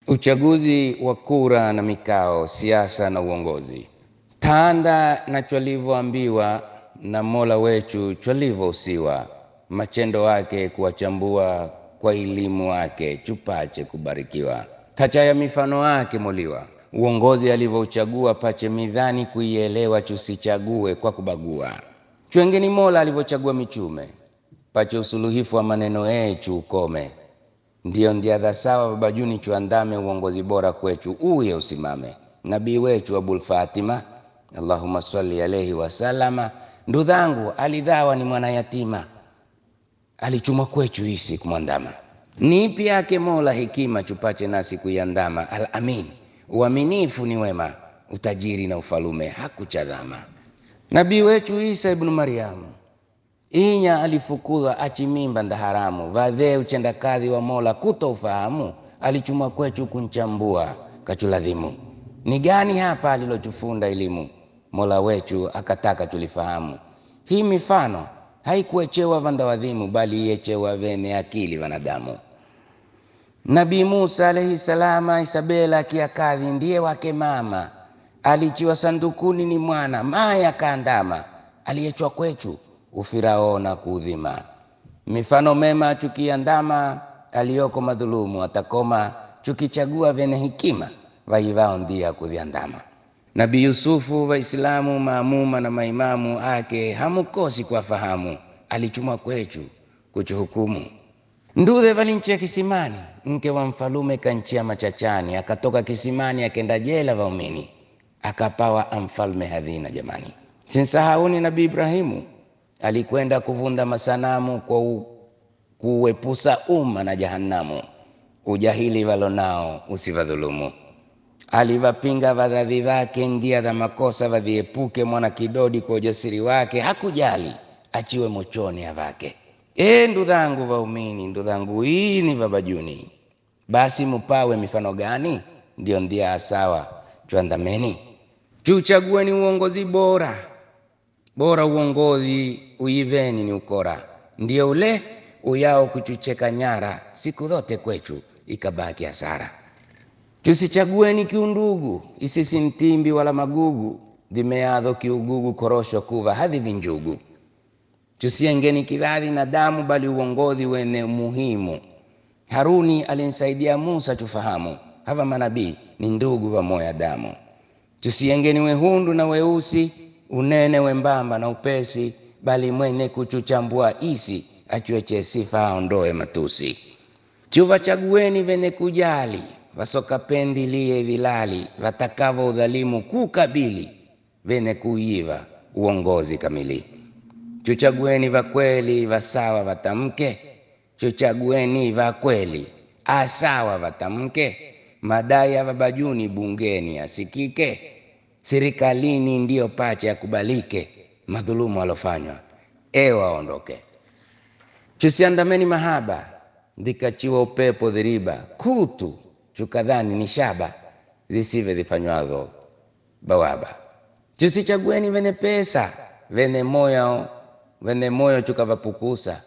Uchaguzi wa kura na mikao, siasa na uongozi. Tanda na chwalivyoambiwa na Mola wechu chwalivyousiwa, machendo wake kuwachambua kwa elimu wake chupache kubarikiwa. Tacha ya mifano wake moliwa, uongozi alivyouchagua pache midhani kuielewa, chusichague kwa kubagua. Chwengeni Mola alivyochagua michume, pache usuluhifu wa maneno yechu ukome ndiyo ndiadha sawa babajuni chuandame uongozi bora kwechu uye usimame. Nabii wechu Abul Fatima, Allahumma salli alayhi wasalama, ndudhangu alidhawa ni mwana yatima, alichumwa kwechu isi kumwandama. Nipi yake Mola hekima chupache nasi kuiandama. Al amin, uaminifu ni wema, utajiri na ufalume hakuchadhama. Nabii wechu Isa ibnu Maryamu inya alifukuzwa achimimba ndaharamu vadhee uchendakadhi wa Mola kuto ufahamu alichumwa kwechu kunchambua kachuladhimu ni gani hapa alilochufunda elimu Mola wechu akataka tulifahamu hii mifano haikuechewa vandawadhimu bali iyechewa vene akili wanadamu Nabii Musa alayhi salama Isabela akiakadhi ndiye wake mama alichiwa sandukuni ni mwana maya kaandama aliyechwa kwechu ufirao na kuudhima. Mifano mema chukiandama, aliyoko madhulumu atakoma, chukichagua vene hikima, vaivao ndia kudhiandama. Nabii Yusufu Waislamu maamuma na maimamu ake hamukosi kwa fahamu, alichumwa kwechu kuchuhukumu. Ndudhe valinchia kisimani, mke wa mfalume kanchia machachani, akatoka kisimani akenda jela vaumini, akapawa amfalme hadhina. Jamani, sinsahauni Nabii Ibrahimu alikwenda kuvunda masanamu kwa u, kuepusa umma na jahanamu. Ujahili walonao usivadhulumu. Alivapinga vadhadhi vake ndia dha makosa vadhiepuke. Mwana kidodi kwa ujasiri wake hakujali achiwe mochoni avake. E ndudhangu vaumini, ndudhangu hii ni vabajuni, basi mupawe mifano gani? Ndio ndia asawa chwandameni, chuchagueni uongozi bora bora uongozi uiveni ni ukora, ndio ule uyao kuchucheka nyara, siku zote kwechu ikabaki hasara. Tusichagueni kiundugu, isisi mtimbi wala magugu, dhimeadho kiugugu, korosho kuva hadhi vinjugu. Tusiengeni kidhadhi na damu, bali uongozi wene muhimu. Haruni alinsaidia Musa, tufahamu hava manabii ni ndugu wa moya damu. Tusiengeni wehundu na weusi unene wembamba na upesi, bali mwene kuchuchambua isi achueche sifa aondoe matusi. Chuvachagueni vene kujali vasoka pendi liye vilali vatakavo udhalimu kukabili vene kuiva uongozi kamili. Chuchagueni vakweli vasawa vatamke, chuchagueni vakweli asawa vatamke, madai ya vabajuni bungeni asikike serikalini ndiyo pache yakubalike, madhulumu alofanywa ewa aondoke. Chusiandameni mahaba dhikachiwa upepo dhiriba, kutu chukadhani ni shaba zisive zifanywazo bawaba. Chusichagueni vene pesa vene moyo vene moyo chukavapukusa,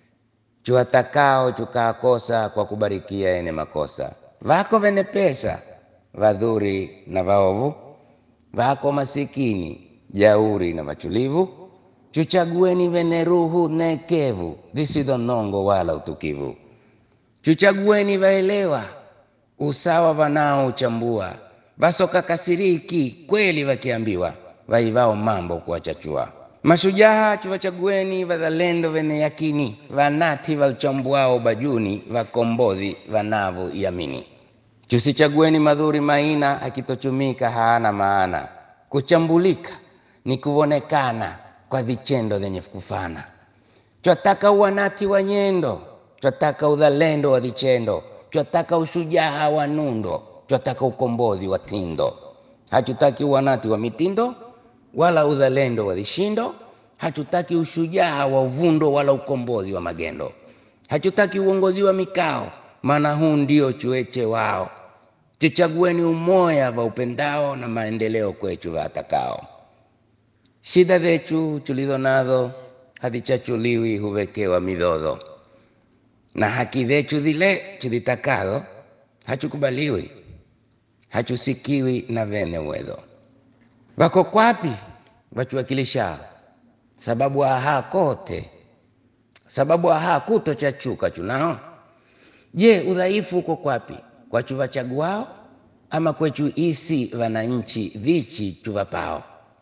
chuwatakao chukaakosa kwa kubarikia ene makosa. Vako vene pesa vadhuri na vaovu vako masikini jauri na machulivu, chuchagueni vene ruhu nekevu zisizo nongo wala utukivu. Chuchagueni vaelewa usawa vanao uchambua, vasoka kasiriki kweli vakiambiwa, vaivao mambo kuwachachua. Mashujaa chuvachagueni vadhalendo vene yakini, vanati va uchambuao bajuni, vakombodhi vanavo yamini Chusichagueni madhuri maina, akitochumika haana maana. Kuchambulika ni kuonekana kwa vichendo vyenye kufana. Twataka uwanati wa nyendo, twataka udhalendo wa vichendo, twataka ushujaa wa nundo, twataka ukombozi wa tindo. Hatutaki uwanati wa mitindo wala udhalendo wa vishindo, hatutaki ushujaa wa uvundo wala ukombozi wa magendo. Hatutaki uongozi wa mikao maana huu ndio chueche wao. Tuchagueni umoya va upendao na maendeleo kwechu vatakao. Shida zechu tulizo nazo hazichachuliwi, huwekewa midhodho, na haki zechu zile tuzitakalo hachukubaliwi hachusikiwi na vene uwezo wako kwapi wachuwakilisha sababu aha kote sababu aha kuto chachuka chunao je udhaifu uko kwapi kwachu vachaguao ama kwechu isi wananchi vichi chuvapao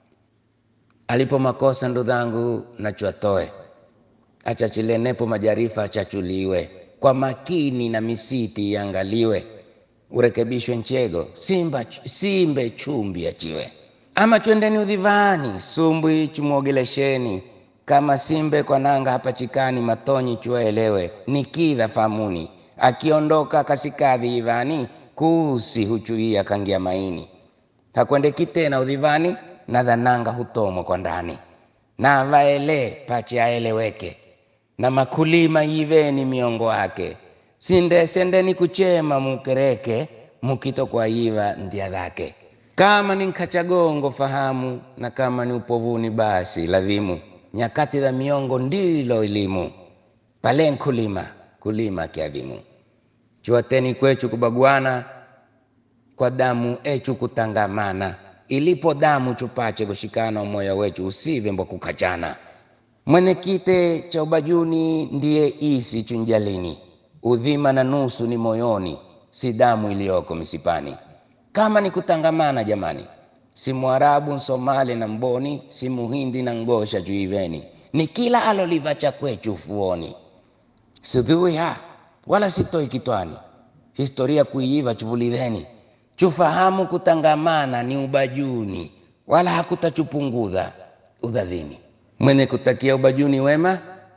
alipo makosa ndo dhangu nachuatoe achachilenepo majarifa achachuliwe kwa makini na misiti iangaliwe urekebishwe nchego simba simbe chumbi achiwe ama twendeni udhivani sumbwi chumwogelesheni kama simbe kwa nanga hapa chikani matonyi chuwaelewe ni kidha famuni akiondoka kasikadhi ivani kuusi huchuia kangia maini hakwendeki tena udhivani na dhananga hutomwa kwa ndani na vaele pache aeleweke na makulima yiveni miongo wake sinde sendeni kuchema mukereke mukito kwa iva ndia dhake kama ni nkachagongo fahamu na kama ni upovuni basi ladhimu nyakati za miongo ndilo elimu pale nkulima kulima kiadhimu chuateni kwechu kubaguana kwa damu echu kutangamana ilipo damu chupache kushikana umoya wechu usive mbwa kukachana mwenyekite cha ubajuni ndiye isi chunjalini udhima na nusu ni moyoni si damu iliyoko misipani kama ni kutangamana jamani si mwarabu nsomali na mboni si muhindi na ngosha juiveni ni kila aloliva cha kwechu ufuoni sidhui ha wala sitoi kitwani historia kuiiva chuvuliveni chufahamu kutangamana ni ubajuni wala hakutachupungudha udhadhini mwenye kutakia ubajuni wema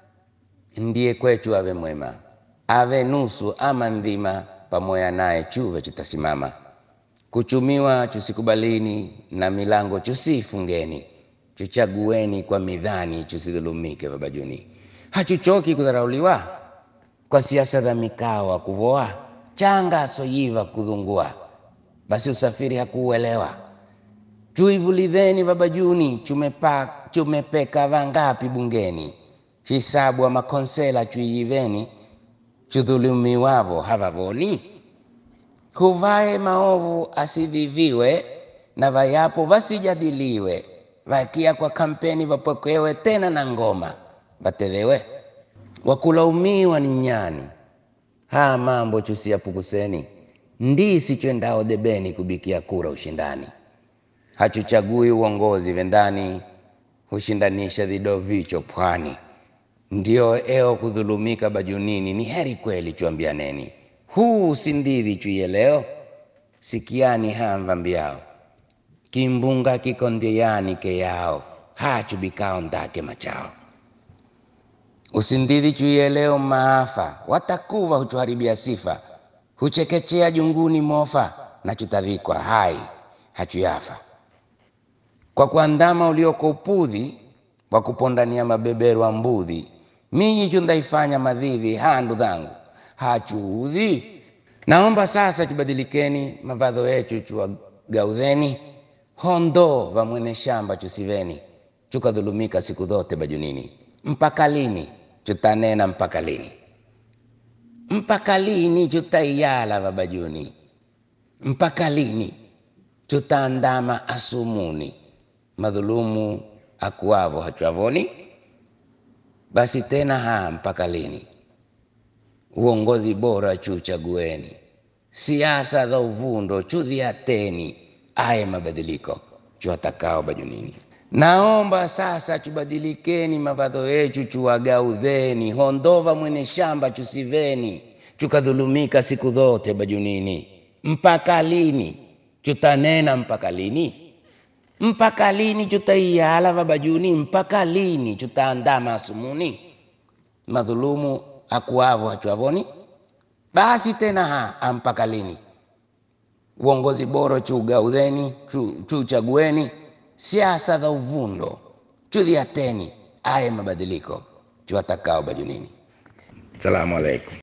ndiye kwechu ave mwema ave nusu ama ndhima pamoja naye chuve chitasimama kuchumiwa chusikubalini na milango chusifungeni chuchagueni kwa midhani chusidhulumike vabajuni hachuchoki kudharauliwa kwa siasa za mikawa kuvoa changa soyiva kudhungua basi usafiri hakuuelewa chuivuliveni vabajuni chumepa, chumepeka vangapi bungeni hisabu wa makonsela chuiyiveni chudhulumiwavo havavoni huvae maovu asiviviwe na vayapo vasijadiliwe vakia kwa kampeni vapokewe tena na ngoma vatethewe wakulaumiwa ni nyani haya mambo chusiyapukuseni ndisi chwendao debeni kubikia kura ushindani hachuchagui uongozi vendani hushindanisha vido vicho pwani ndio eo kudhulumika bajunini ni heri kweli chuambianeni huu sindidhi chuye leo sikiani hamva mbiao kimbunga kikondiani keyao hachubikao ndake machao usindidhi chuye leo maafa watakuva huchuharibia sifa huchekechea junguni mofa na chutadhikwa hai hachuyafa kwa kuandama ulioko upudhi wa kupondania mabeberu wa mbudhi minyi chundaifanya madhidhi handu dhangu hachuudhi naomba sasa chubadilikeni mavadho yechu chuwagaudheni hondo va mwene shamba chusiveni chukadhulumika siku zote bajunini mpaka lini chutanena mpaka lini mpaka lini chutaiyala vabajuni mpaka lini chutaandama asumuni madhulumu akuavo hachwavoni basi tena ha mpaka lini uongozi bora chuchagueni siasa za uvundo chudhiateni aye mabadiliko chuwatakao bajunini naomba sasa chubadilikeni mavadho yechu chuwagaudheni hondova mwene shamba chusiveni chukadhulumika siku zote bajunini mpaka lini chutanena mpaka lini mpaka lini chutaiyala vabajuni mpaka lini chutaandama asumuni madhulumu akuavo hachuavoni basi tena ha ampaka lini uongozi bora chugaudheni chuchagueni siasa za uvundo chudhiateni aye mabadiliko chuwatakao bajunini salamu alaikum